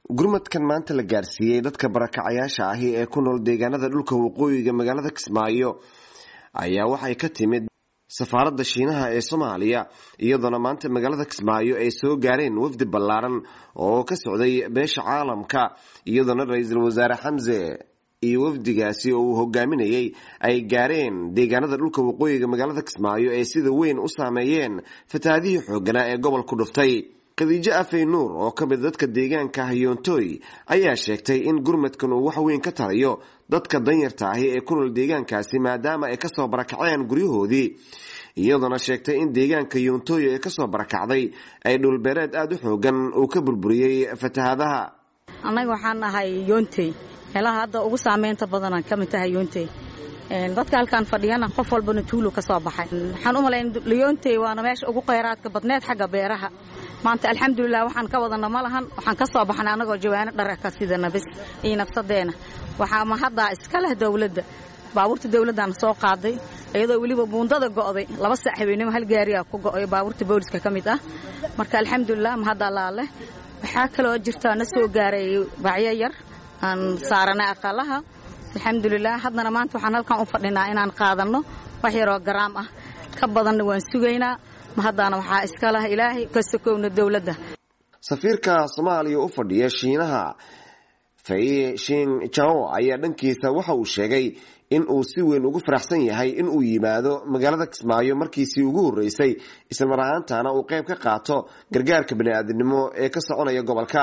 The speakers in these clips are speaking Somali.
gurmadkan maanta la gaarsiiyey dadka barakacayaasha ahi ee ku nool deegaanada dhulka waqooyiga magaalada kismaayo ayaa waxay ka timid safaaradda shiinaha ee soomaaliya iyadoona maanta magaalada kismaayo ay soo gaareen wafdi ballaaran oo ka socday beesha caalamka iyadoona ra-iisul wasaare xamse iyo wafdigaasi oo uu hogaaminayay ay gaareen deegaanada dhulka waqooyiga magaalada kismaayo ee sida weyn u saameeyeen fatahaadihii xooganaa ee gobolku dhuftay khadiijo afey nuur oo ka mid dadka deegaanka hayoontoy ayaa sheegtay in gurmadkan uu wax weyn ka tarayo dadka danyarta ahi ee ku nool deegaankaasi maadaama ay kasoo barakaceen guryahoodii iyadoona sheegtay in deegaanka yoontoy ee kasoo barakacday ay dhulbeereed aada u xoogan uu ka burburiyey fatahaadaha annaga waxaan ahay yoontey meelaha hadda ugu saameynta badanaan ka mid tahay yoontey dadka halkaan fadhiyana qof walbana tuulu ka soo baxay waxaan u malayn liyoontey waana meesha ugu khayraadka badneed xagga beeraha maanta alxamdulilah waxaan ka wadana ma lahan waxaan ka soo baxnay annagoo jawaano dhara ka sidana bis iyo nafsadeena waxaa ma haddaa iska leh dawladda baabuurta dawladdaana soo qaaday iyadoo weliba buundada go'day laba saac habeenimo hal gaariyaa ku go'ay baabuurta booliska ka mid ah marka alxamdulilah ma hadda laaleh waxaa kaloo jirta na soo gaaray bacyo yar aan saaranay aqalaha alxamdulilah haddana maanta waxaan halkan u fadhinaa inaan qaadanno wax yaroo garaam ah ka badanna waan sugaynaa ma haddaana waxaa iska lah ilaahay ka sokowna dowladda safiirka soomaaliya u fadhiya shiinaha fai shin jao ayaa dhankiisa waxa uu sheegay in uu si weyn ugu faraxsan yahay in uu yimaado magaalada kismaayo markiisii ugu horreysay islamar ahaantana uu qayb ka qaato gargaarka bani'aadinimo ee ka soconaya gobolka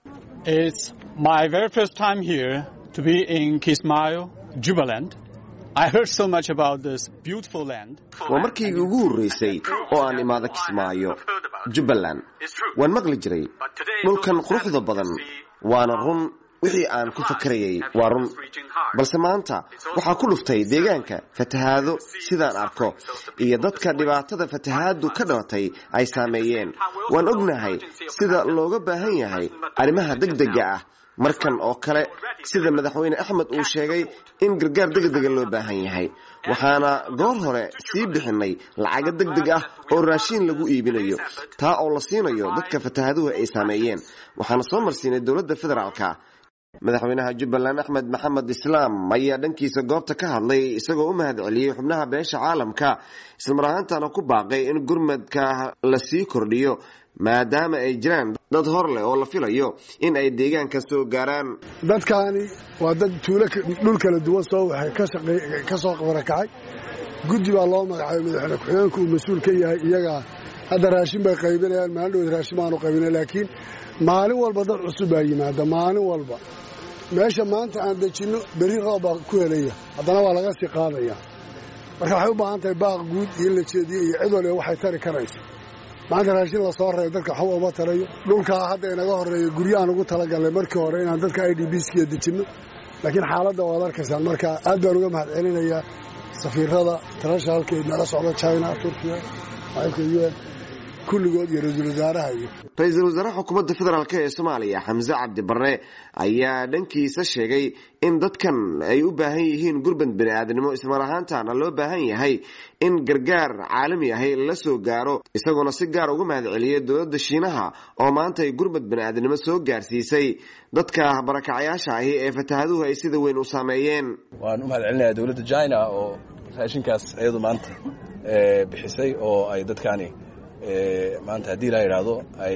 waa markiigii ugu horreysay oo aan imaado kismaayo jubbaland waan maqli jiray dhulkan quruxda badan waana run wixii aan ku fakarayay waa run balse maanta waxaa ku dhuftay deegaanka fatahaado sidaan arko iyo dadka dhibaatada fatahaadu ka dhalatay ay saameeyeen waan ognahay sida looga baahan yahay arrimaha degdega ah markan oo kale sida madaxweyne axmed uu sheegay in gargaar degdega loo baahan yahay waxaana goor hore sii bixinay lacago degdeg ah oo raashiin lagu iibinayo taa oo la siinayo dadka fatahaaduhu ay saameeyeen waxaana soo marsiinay dowladda federaalka madaxweynaha jubbaland axmed maxamed islaam ayaa dhankiisa goobta ka hadlay isagoo u mahad celiyey xubnaha beesha caalamka islamar ahaantana ku baaqay in gurmadka la sii kordhiyo maadaama ay jiraan dad hor leh oo la filayo in ay deegaanka soo gaaraan dadkaani waa dad tuulo dhul kala duwan soo waxay ka soo barakacay guddi baa loo magacaabay madaxweyne ku-xigeenku uu mas-uul ka yahay iyagaa hadda raashin bay qaybinayaan maalin dhoweed raashin baanu qaybinay laakiin maalin walba dad cusub baa yimaada maalin walba meesha maanta aan dejinno berri roob baa ku helaya haddana waa laga sii qaadaya marka waxay u baahan tahay baaq guud iyo in la jeediyo iyo cid waliba waxay tari karaysa maanta raashin la soo reebay dadka waxba uma tarayo dhulkaa hadda inaga horreeya guryahaan ugu talagalnay markii hore inaan dadka i d b skiya dejinno laakiin xaaladda waad arkaysaan marka aad baan uga mahad celinayaa safiirada internationalka ee nala socda china turkiya maamulka u n kulligood iyo ra-iisul wasaaraha iyo ra-iisul wasaaraha xukuumadda federaalk ee soomaaliya xamse cabdi barre ayaa dhankiisa sheegay in dadkan ay u baahan yihiin gurbad bani'aadnimo ismar ahaantana loo baahan yahay in gargaar caalami ahi la soo gaaro isagoona si gaar uga mahad celiyay dowladda shiinaha oo maanta ay gurbad bani'aadnimo soo gaarsiisay dadka barakacayaasha ahi ee fatahaduhu ay sida weyn u saameeyeen waan u mahad celinayaa dowladda china oo raashinkaas iyadu maanta bixisay oo ay dadkaani maanta haddii la yidhaahdo ay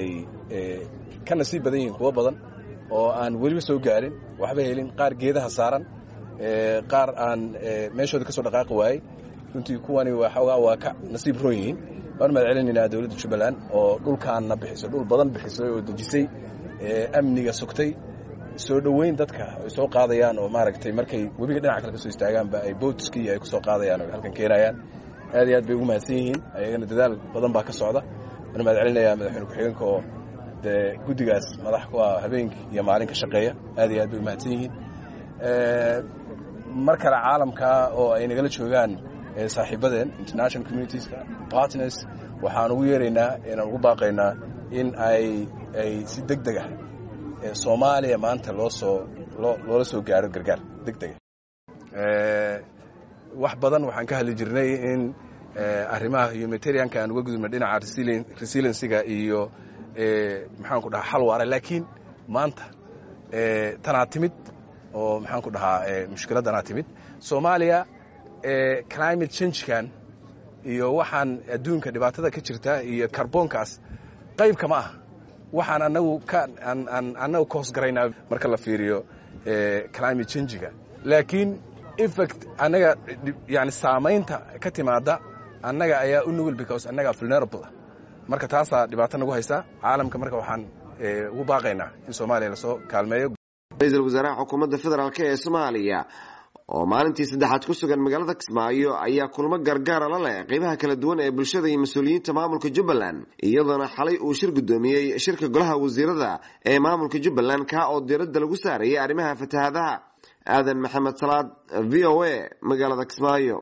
ka nasiib badan yihiin kuwo badan oo aan weliba soo gaarin waxba helin qaar geedaha saaran qaar aan meeshooda ka soo dhaqaaqi waayey runtii kuwani waxoogaa waa ka nasiib roon yihiin waan mahad celinaynaa dowladda jubbaland oo dhulkaanna bixisay dhul badan bixisay oo dejisay amniga sugtay soo dhoweyn dadka ay soo qaadayaan oo maaragtay markay webiga dhinaca kale ka soo istaagaanba ay bootskii ay ku soo qaadayaan oo halkan keenayaan aad iyo aad bay ugu mahadsan yihiin ayagana dadaal badan baa ka socda waana mahad celinayaa madaxweyne ku-xigeenka oo dee guddigaas madax ku ah habeenkii iyo maalin ka shaqeeya aad iyo aad bay u mahadsan yihiin mar kale caalamka oo ay nagala joogaan saaxiibadeen international communitieska partners waxaan ugu yeeraynaa inaan ugu baaqaynaa in ay ay si deg deg ah soomaaliya maanta loo soo loola soo gaaro gargaar deg dega wax badan waxaan ka hadli jirnay in arrimaha humanitarianka aan uga gudubna dhinaca resiliensiga iyo maxaanku dhaha xal waara laakiin maanta tanaa timid oo maxaan ku dhahaa mushkiladdanaa timid soomaaliya climate changekan iyo waxaan adduunka dhibaatada ka jirta iyo karboonkaas qayb kama ah waxaan anagu ka annagu ka hoosgaraynaa marka la fiiriyo climate changiga laakiin effect annaga yani saamaynta ka timaada annaga ayaa u nugul because annaga vulnerable ah marka taasaa dhibaato nagu haysa caalamka marka waxaan ugu baaqaynaa in soomaaliya lasoo kaalmeeyo ra-iisul wasaaraha xukuumadda federaalk ee soomaaliya oo maalintii saddexaad ku sugan magaalada kismaayo ayaa kulmo gargaara la leh qeybaha kala duwan ee bulshada iyo mas-uuliyiinta maamulka jubbaland iyadoona xalay uu shir guddoomiyey shirka golaha wasiirada ee maamulka jubbaland kaa oo diiradda lagu saarayay arrimaha fatahaadaha aadan maxamed salaad v o a magaalada kismaayo